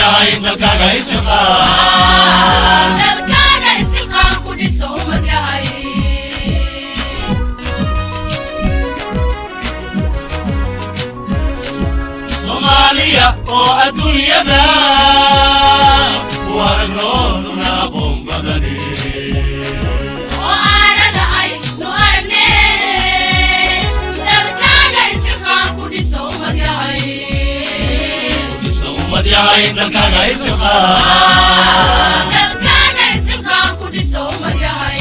yahay dalkaaga isilqaan dalkaaga isilqaan ku dhiso ummad yahay soomaaliya oo adduunyada u aragnooduna aqoon badani oo aanana ay nu aragneen dalkaaga isilqaan ku dhiso ummad yahay dhisa ummad yahay dalkaaga isilqaan dalkaaga isilqaan ku dhiso ummad yahay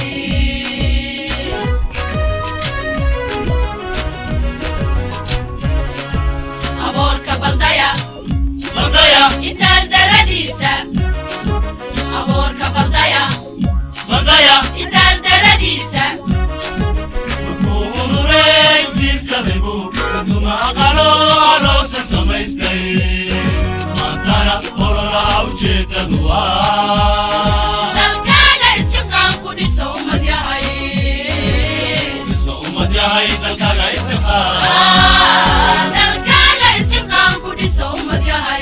aboorka baldaya baldaya intaal daradiisa aboorka baldaya baldaya intaal daradiisa markuu ururay isbiirsaday buu kaduma aqalo loosa samaystay maantana ololaha ujeedadu waa dalkaaga isilqaan ku dhiso ummad yahay dhisa ummad yahay dalkaaga isilqaan dalkaaga isilqaan ku dhiso ummad yahay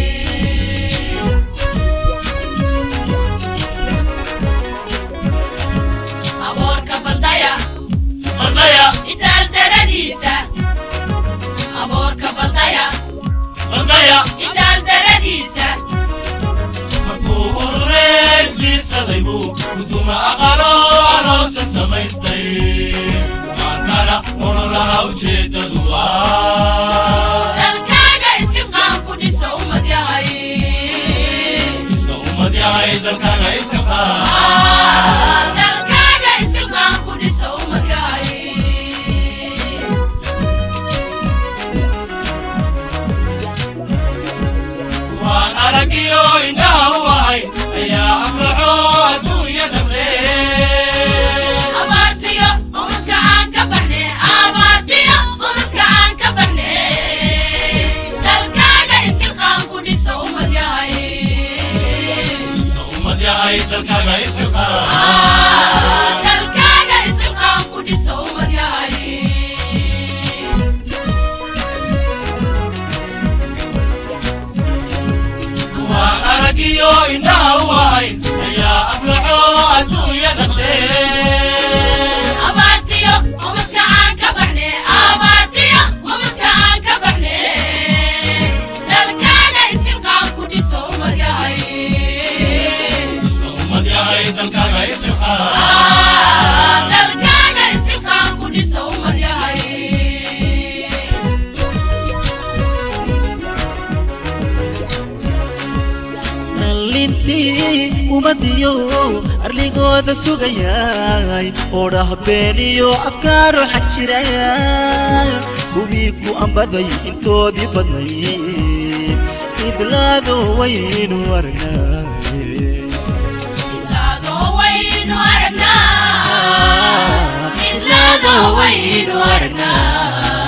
aboorka baldaya baldaya intaal daradiisa aboorka baldaya baldaya intaal daradiisa markuu ururay isbiirsaday buu kuduma aqalo aloosa samaystay maantana ololaha ujeedadu waa dalkaaga isilqaan ku dhiso ummad yahay dhisa ummad yahay dalkaaga isilqaan dalkaaga isilqaan ku dhiso ummad yahay waan aragiyo indhaha u ahay ayaa afraxo adduunya dhaqlee abaartiyo umaska aan ka baxne abaartiyo umaska aan ka baxne dalkaaga isilqaan ku dhiso ummad yahay dhisa ummad yahay dalkaaga isilqaan dalkaaga isilqaan ku dhiso ummad yahay waan aragiyo indhaha u ahay ayaa aflaxo adduunya dhaqlee abaartiyo umaska aan ka baxne abaartiyo umaska aan ka baxne dalkaaga isilqaan ku dhiso ummad yahay dhisa ummad yahay dalkaaga isilqaan dalkaaga isilqaan ku dhiso ummad yahay dhallintii ummadiyo arligooda sugayay oo dhahbeeniyo afkaaro xag jiraya hubii ku ambaday intoodii badnayd idlaado waynu aragnay Idlaadoo waynu aragnaa Idlaadoo waynu aragnaa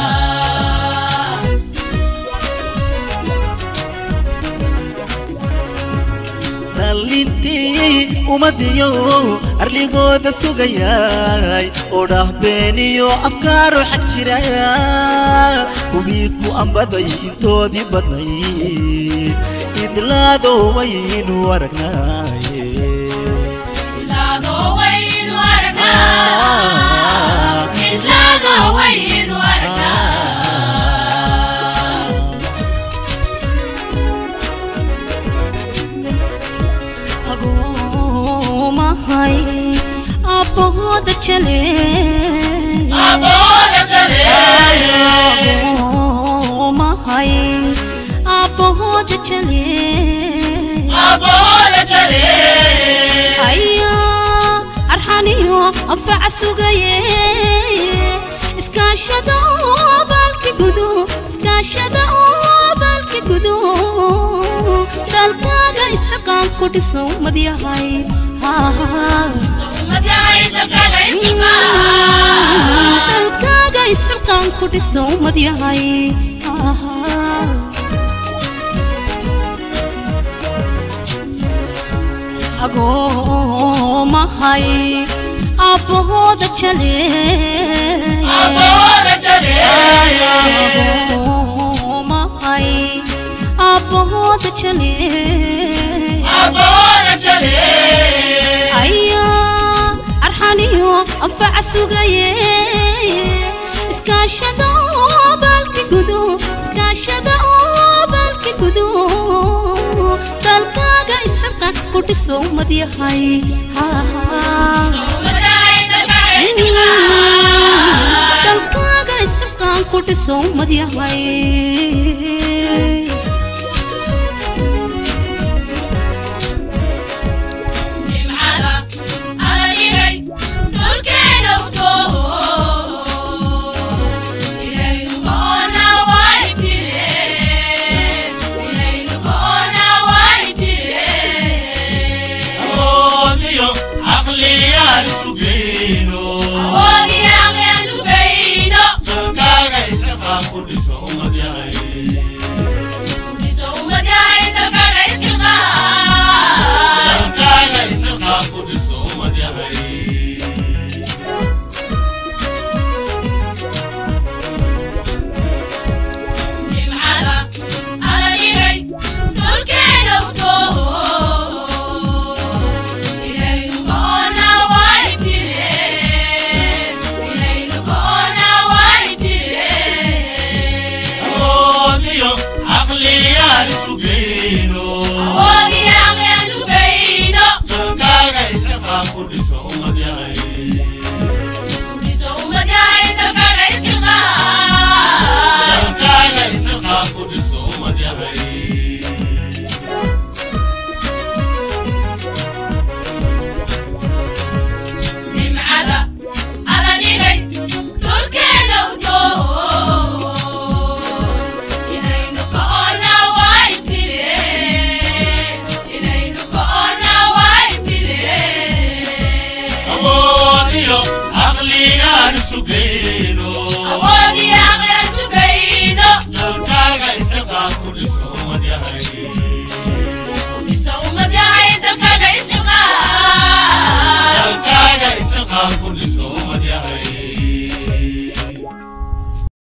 dhallintii ummadiyo arligooda sugayay oo dhahbeeniyo afkaaro xag jiraya hubii ku ambaday intoodii badnayd idlaado waynu aragnay Idlaadoo waynu aragnaa Idlaadoo waynu aragnaa agoomahay abbahooda jale Abooda jaleeye agoomahay abbahooda jale Abooda jaleeye ayaa arxaniyo anfaca sugaye iskaashada oo baalki gudu iskaashada oo baalki gudu dalkaaga isxaqaan ku dhiso ummad yahay Ummad yahay dalkaaga isilqaan dalkaaga isxaqaan ku dhiso ummad yahay agoomahay abbahooda jale Abooda jaleeye agoomahay abbahooda jale anfaca sugaye iskaashada oo baalki gudo iskaashada oo baalki gudo dalkaaga isxilqan ku dhiso ummad yahay dalkaaga isxilqan ku dhiso ummad yahay awoodiyo caqliyaan sugayno dalkaaga isaqaan ku dhiso ummad yahay dalkaaga isaqaan ku dhiso ummad yahay awoodiyo caqliyaan sugayno dalkaaga isaqaan ku dhiso ummad yahay dalkaaga isaqaan ku dhiso ummad yahay awoodiyo caqliyaan sugayno